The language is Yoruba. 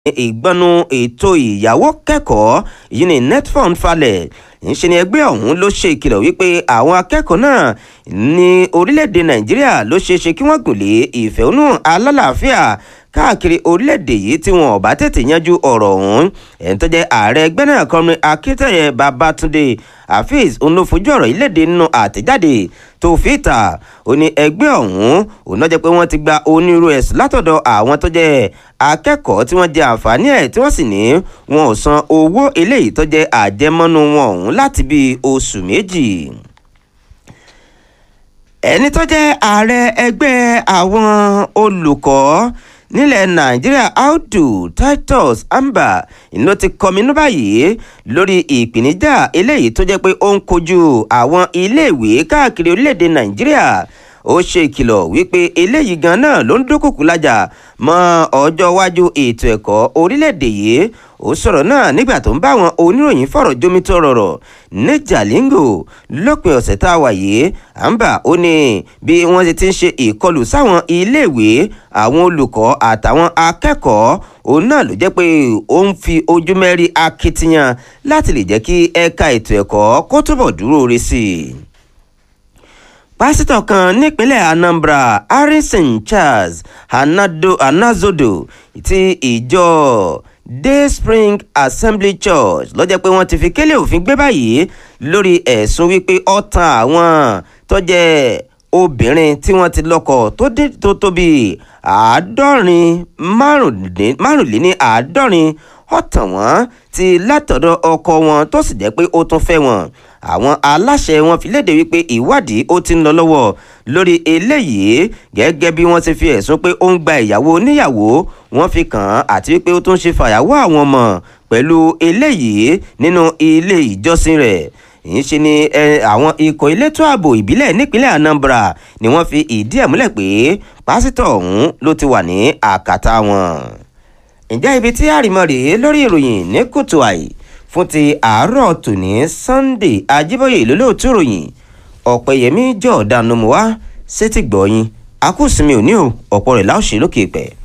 ìgbọnnu ètò ìyàwó kẹ́kọ̀ọ́ yìí ní netfund falẹ̀ ńṣe ni ẹgbẹ́ ọ̀hún ló ṣe ìkìlọ̀ wípé àwọn akẹ́kọ̀ọ́ náà ní orílẹ̀-èdè nàìjíríà ló ṣeé ṣe kí wọ́n gùn lé ìfẹ̀hónú alálàáfíà káàkiri orílẹ̀-èdè yìí tí wọn ò bá tètè yanjú ọ̀rọ̀ ọ̀hún ẹ̀ń tó jẹ́ ààrẹ ẹgbẹ́ náà kọrin akíntẹ̀yẹ babatunde afeez òun ló fojú ọ̀rọ̀ ìlédè nínú àtẹ̀jáde tó fi ta ó ní ẹgbẹ́ ọ̀hún òun náà jẹ́ pé wọ́n ti gba onírú ẹ̀sùn látọ̀dọ̀ àwọn tó jẹ́ akẹ́kọ̀ọ́ tí wọ́n jẹ àǹfààní ẹ̀ tí wọ́n sì ní wọn ò san owó eléyìí tó jẹ́ àjẹmọ́nú wọn ọ̀hún láti bíi oṣù méjì ẹni tó jẹ́ ààrẹ ẹgbẹ́ àwọn olùkọ́ nílẹ̀ nàìjíríà audu titus amba ló ti kọminú báyìí lórí ìpèníjà eléyìí tó jẹ́ pé ó ń kojú àwọn iléèwé káàkiri orílẹ̀-èdè nàìjíríà ó ṣe ìkìlọ̀ wípé eléyìí gan náà ló ń dúnkùkù lájà mọ́ ọjọ́ iwájú ètò ẹ̀kọ́ orílẹ̀-èdè yìí ó sọ̀rọ̀ náà nígbà tó ń bá àwọn oníròyìn fọ̀rọ̀ jómítọ́ rọ̀rọ̀ ní jalingo lópin ọ̀sẹ̀ tá a wà yìí àǹbà ó ní bí wọ́n ti ti ń ṣe ìkọlù sáwọn iléèwé àwọn olùkọ́ àtàwọn akẹ́kọ̀ọ́ òun náà ló jẹ́ pé ó ń fi ojú mẹ́rí akitiyan láti lè jẹ́ kí ẹ̀ka ètò ẹ̀kọ́ kó túbọ̀ dúró re sí i pásítọ̀ kan nípínlẹ̀ anambra harrison charles anazodo ti ìjọ day spring assembly church ló jẹ́ pé wọ́n ti fi kélé òfin gbé báyìí lórí ẹ̀sùn wípé ó tan àwọn tó jẹ́ obìnrin tí wọ́n ti lọ́kọ tó tó bíi àádọ́rin márùnléní àádọ́rin ó tàn wọ́n ti látọ̀dọ̀ ọkọ wọn tó sì jẹ́ pé ó tún fẹ́ wọn àwọn aláṣẹ wọn fi léde wípé ìwádìí ó ti ń lọ lọ́wọ́ lórí eléyìí gẹ́gẹ́ bí wọ́n ti fi ẹ̀sùn pé ó ń gba ìyàwó oníyàwó wọ́n fi kàn án àti wípé ó tún ṣe fàyàwọ́ àwọn ọmọ pẹ̀lú eléyìí nínú ilé ìjọsìn rẹ̀ ìyẹn ṣe ni àwọn ikọ̀ elétò ààbò ìbílẹ̀ nípínlẹ̀ anambra ni wọ́n fi ìdí ẹ̀ múlẹ̀ pé pásítọ̀ ọ̀hún ló ti wà ní àkàtà wọn. ǹjẹ́ ibi tí àrìmọ́ rèé lórí ìròyìn ní kùtù àì fún ti àárọ̀ tòní sunday ajíbóyè lólóòtú ròyìn ọ̀pẹ̀yẹmí jọ̀ọ́dánù mọ́ wá sétí gbọ̀ọ́yìn akúsìmí òní o ọ̀pọ̀ rẹ̀ láòṣè lókè pẹ̀.